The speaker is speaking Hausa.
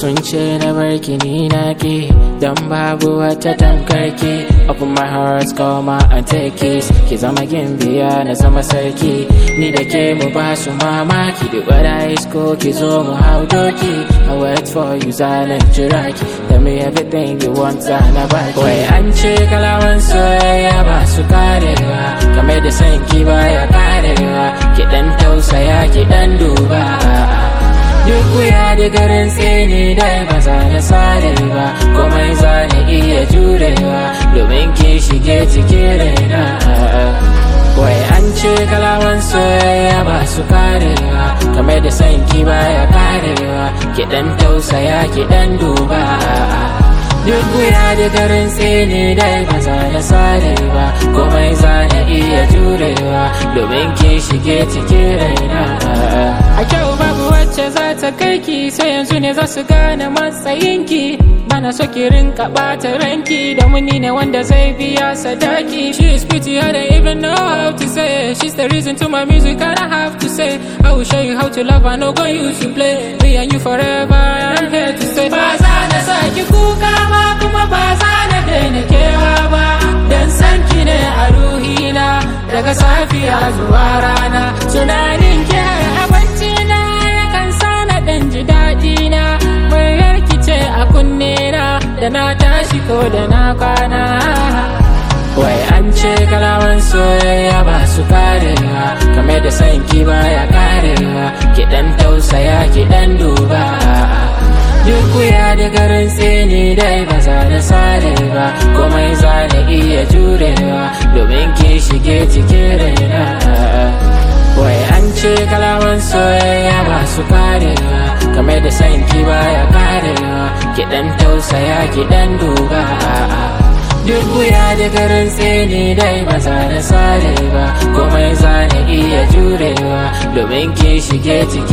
kunce na barki ni na ke don babu wata tamkarki open my heart come out and take kiss ki zama gimbiya na zama sarki ni da ke mu ba su mamaki da gwada isko ki zo mu hau doki I wait for you zanen jira ki tell me everything you want na baki wai an ce kalawan soyayya ba su karewa kamar da san ki baya karewa ki dan tausaya ki dan duba duk wuya da garin tsini dai ba za na sare ba komai za na iya jurewa domin ki shige cikin raina wai an ce kalawan soyayya ba su karewa kamar da san ki baya karewa ki dan tausaya ki dan duba duk wuya da garin tsini dai ba za na sare ba komai za na iya jurewa domin ki shige cikin raina A kyau babu wacce za ta kai ki sai yanzu ne za su gane matsayinki Bana so ki rinka ɓata ranki da muni ne wanda zai biya sadaki She is pretty I don't even know how to say it. She's the reason to my music and I have to say I will show you how to love I know go use to play Me and you forever I'm here to stay Ba za na saki kuka ba kuma ba za na daina kewa ba Dan san ki ne a ruhina daga safiya zuwa rana Tunanin ki har abinci na yakan sa na dan ji daɗi na Muryar ki ce a kunne na da na tashi ko da na kwana wai an ce kalawan soyayya ba su karewa kamar da san ki baya karewa ki dan tausaya ki dan duba duk wuya da garin tsini dai ba za na sare ba komai za na iya jurewa domin ki shige cikin raina wai an ce kalawan soyayya ba su karewa kamar da san ki baya karewa ki dan tausaya ki dan duba duk wuya da garin tsini dai ba za na sare ba komai za na iya jurewa domin ki shige cikin